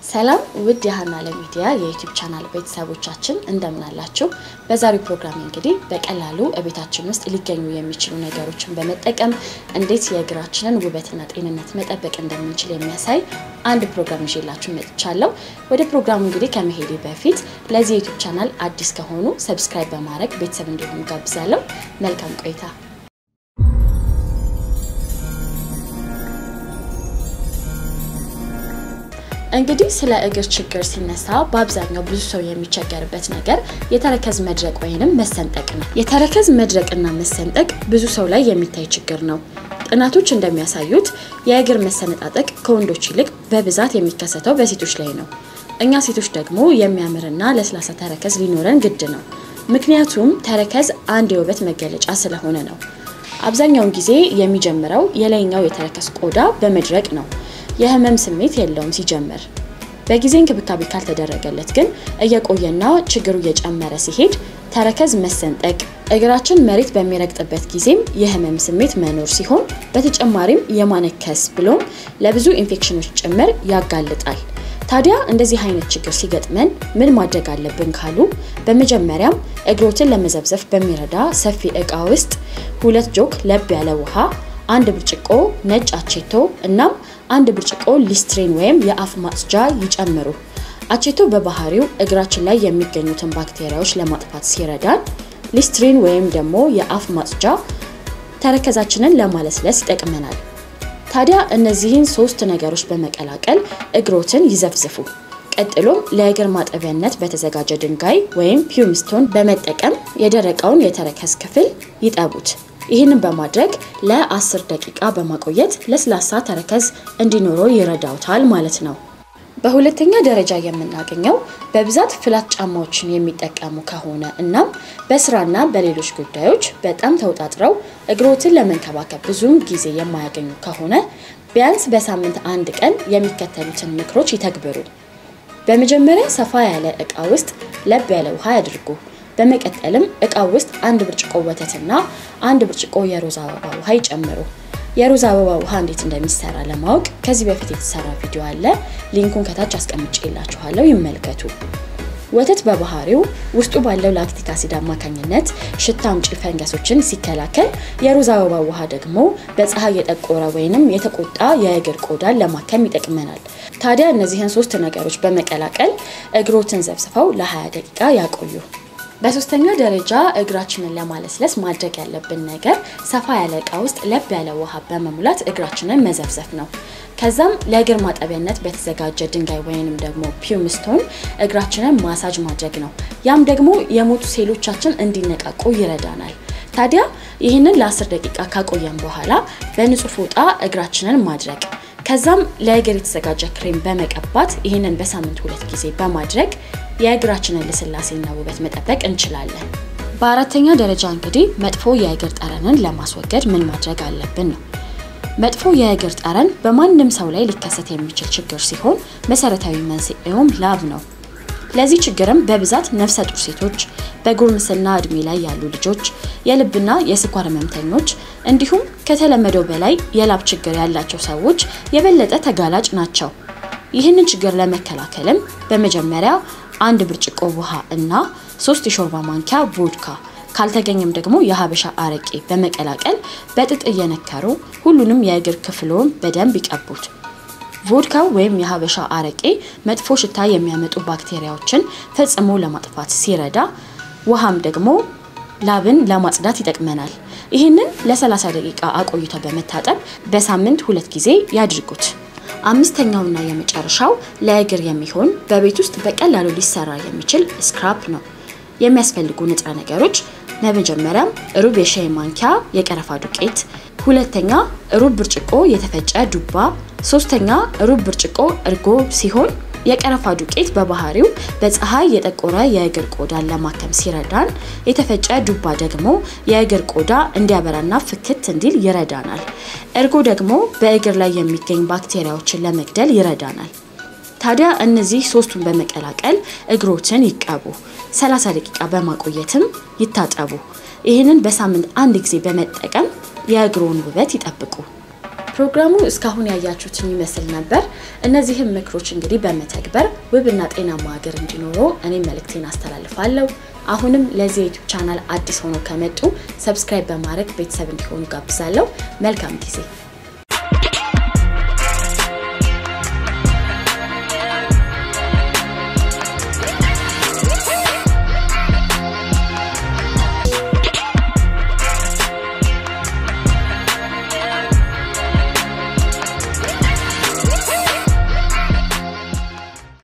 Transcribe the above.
ሰላም ውድ የሀና ለሚዲያ የዩቲዩብ ቻናል ቤተሰቦቻችን እንደምን አላችሁ? በዛሬው ፕሮግራም እንግዲህ በቀላሉ እቤታችን ውስጥ ሊገኙ የሚችሉ ነገሮችን በመጠቀም እንዴት የእግራችንን ውበትና ጤንነት መጠበቅ እንደምንችል የሚያሳይ አንድ ፕሮግራም ይዤላችሁ መጥቻለሁ። ወደ ፕሮግራሙ እንግዲህ ከመሄዴ በፊት ለዚህ የዩቲዩብ ቻናል አዲስ ከሆኑ ሰብስክራይብ በማድረግ ቤተሰብ እንዲሆኑ ጋብዛለሁ። መልካም ቆይታ። እንግዲህ ስለ እግር ችግር ሲነሳ በአብዛኛው ብዙ ሰው የሚቸገርበት ነገር የተረከዝ መድረቅ ወይንም መሰንጠቅ ነው። የተረከዝ መድረቅና መሰንጠቅ ብዙ ሰው ላይ የሚታይ ችግር ነው። ጥናቶች እንደሚያሳዩት የእግር መሰነጣጠቅ ከወንዶች ይልቅ በብዛት የሚከሰተው በሴቶች ላይ ነው። እኛ ሴቶች ደግሞ የሚያምርና ለስላሳ ተረከዝ ሊኖረን ግድ ነው። ምክንያቱም ተረከዝ አንድ የውበት መገለጫ ስለሆነ ነው። አብዛኛውን ጊዜ የሚጀምረው የላይኛው የተረከዝ ቆዳ በመድረቅ ነው። የህመም ስሜት የለውም ሲጀምር። በጊዜ እንክብካቤ ካልተደረገለት ግን እየቆየና ችግሩ እየጨመረ ሲሄድ ተረከዝ መሰንጠቅ፣ እግራችን መሬት በሚረግጥበት ጊዜም የህመም ስሜት መኖር ሲሆን በተጨማሪም የማነከስ ብሎም ለብዙ ኢንፌክሽኖች ጭምር ያጋልጣል። ታዲያ እንደዚህ አይነት ችግር ሲገጥመን ምን ማድረግ አለብን ካሉ በመጀመሪያም እግሮትን ለመዘብዘፍ በሚረዳ ሰፊ እቃ ውስጥ ሁለት ጆክ ለብ ያለ ውሃ አንድ ብርጭቆ ነጭ አቼቶ እናም አንድ ብርጭቆ ሊስትሪን ወይም የአፍ ማጽጃ ይጨምሩ። አቼቶ በባህሪው እግራችን ላይ የሚገኙትን ባክቴሪያዎች ለማጥፋት ሲረዳን፣ ሊስትሪን ወይም ደግሞ የአፍ ማጽጃ ተረከዛችንን ለማለስለስ ይጠቅመናል። ታዲያ እነዚህን ሶስት ነገሮች በመቀላቀል እግሮትን ይዘፍዝፉ። ቀጥሎም ለእግር ማጠቢያነት በተዘጋጀ ድንጋይ ወይም ፒውምስቶን በመጠቀም የደረቀውን የተረከዝ ክፍል ይጠቡት። ይህንን በማድረግ ለ10 ደቂቃ በማቆየት ለስላሳ ተረከዝ እንዲኖረው ይረዳውታል ማለት ነው። በሁለተኛ ደረጃ የምናገኘው በብዛት ፍላት ጫማዎችን የሚጠቀሙ ከሆነ እናም በስራና በሌሎች ጉዳዮች በጣም ተውጣጥረው እግሮትን ለመንከባከብ ብዙም ጊዜ የማያገኙ ከሆነ ቢያንስ በሳምንት አንድ ቀን የሚከተሉትን ምክሮች ይተግብሩ። በመጀመሪያ ሰፋ ያለ እቃ ውስጥ ለብ ያለ ውሃ ያድርጉ። በመቀጠልም እቃው ውስጥ አንድ ብርጭቆ ወተትና አንድ ብርጭቆ የሮዝ አበባ ውሃ ይጨምሩ። የሮዝ አበባ ውሃ እንዴት እንደሚሰራ ለማወቅ ከዚህ በፊት የተሰራ ቪዲዮ አለ። ሊንኩን ከታች አስቀምጬላችኋለሁ፣ ይመልከቱ። ወተት በባህሪው ውስጡ ባለው ላክቲክ አሲድ አማካኝነት ሽታ አምጪ ፈንገሶችን ሲከላከል፣ የሮዝ አበባ ውሃ ደግሞ በፀሐይ የጠቆረ ወይንም የተቆጣ የእግር ቆዳን ለማከም ይጠቅመናል። ታዲያ እነዚህን ሶስት ነገሮች በመቀላቀል እግሮትን ዘብስፈው ለ20 ደቂቃ ያቆዩ። በሶስተኛ ደረጃ እግራችንን ለማለስለስ ማድረግ ያለብን ነገር ሰፋ ያለ እቃ ውስጥ ለብ ያለ ውሃ በመሙላት እግራችንን መዘፍዘፍ ነው። ከዛም ለእግር ማጠቢያነት በተዘጋጀ ድንጋይ ወይንም ደግሞ ፒውምስቶን እግራችንን ማሳጅ ማድረግ ነው። ያም ደግሞ የሞቱ ሴሎቻችን እንዲነቃቁ ይረዳናል። ታዲያ ይህንን ለ10 ደቂቃ ካቆየን በኋላ በንጹህ ፎጣ እግራችንን ማድረቅ ከዛም ለእግር የተዘጋጀ ክሬም በመቀባት ይህንን በሳምንት ሁለት ጊዜ በማድረግ የእግራችንን ልስላሴና ውበት መጠበቅ እንችላለን። በአራተኛ ደረጃ እንግዲህ መጥፎ የእግር ጠረንን ለማስወገድ ምን ማድረግ አለብን ነው። መጥፎ የእግር ጠረን በማንም ሰው ላይ ሊከሰት የሚችል ችግር ሲሆን መሰረታዊ መንስኤውም ላብ ነው። ለዚህ ችግርም በብዛት ነፍሰ ጡር ሴቶች፣ በጉርምስና እድሜ ላይ ያሉ ልጆች፣ የልብና የስኳር ህመምተኞች እንዲሁም ከተለመደው በላይ የላብ ችግር ያላቸው ሰዎች የበለጠ ተጋላጭ ናቸው። ይህንን ችግር ለመከላከልም በመጀመሪያ አንድ ብርጭቆ ውሃ እና ሶስት የሾርባ ማንኪያ ቮድካ ካልተገኘም ደግሞ የሀበሻ አረቄ በመቀላቀል በጥጥ እየነከሩ ሁሉንም የእግር ክፍሎን በደንብ ይቀቡት። ቮድካው ወይም የሀበሻ አረቄ መጥፎ ሽታ የሚያመጡ ባክቴሪያዎችን ፈጽሞ ለማጥፋት ሲረዳ፣ ውሃም ደግሞ ላብን ለማጽዳት ይጠቅመናል። ይህንን ለ30 ደቂቃ አቆይተው በመታጠብ በሳምንት ሁለት ጊዜ ያድርጉት። አምስተኛውና የመጨረሻው ለእግር የሚሆን በቤት ውስጥ በቀላሉ ሊሰራ የሚችል ስክራፕ ነው። የሚያስፈልጉ ንጥረ ነገሮች በመጀመሪያም ሩብ የሻይ ማንኪያ የቀረፋ ዱቄት፣ ሁለተኛ ሩብ ብርጭቆ የተፈጨ ዱባ፣ ሶስተኛ ሩብ ብርጭቆ እርጎ ሲሆን የቀረፋ ዱቄት በባህሪው በፀሐይ የጠቆረ የእግር ቆዳን ለማከም ሲረዳን፣ የተፈጨ ዱባ ደግሞ የእግር ቆዳ እንዲያበራና ፍክት እንዲል ይረዳናል። እርጎ ደግሞ በእግር ላይ የሚገኝ ባክቴሪያዎችን ለመግደል ይረዳናል። ታዲያ እነዚህ ሶስቱን በመቀላቀል እግሮትን ይቀቡ። 30 ደቂቃ በማቆየትም ይታጠቡ። ይህንን በሳምንት አንድ ጊዜ በመጠቀም የእግሮን ውበት ይጠብቁ። ፕሮግራሙ እስካሁን ያያችሁትን ይመስል ነበር። እነዚህም ምክሮች እንግዲህ በመተግበር ውብና ጤናማ ሀገር እንዲኖረው እኔ መልእክቴን አስተላልፋለሁ። አሁንም ለዚህ የዩቲዩብ ቻናል አዲስ ሆነው ከመጡ ሰብስክራይብ በማድረግ ቤተሰብ እንዲሆኑ ጋብዛለሁ። መልካም ጊዜ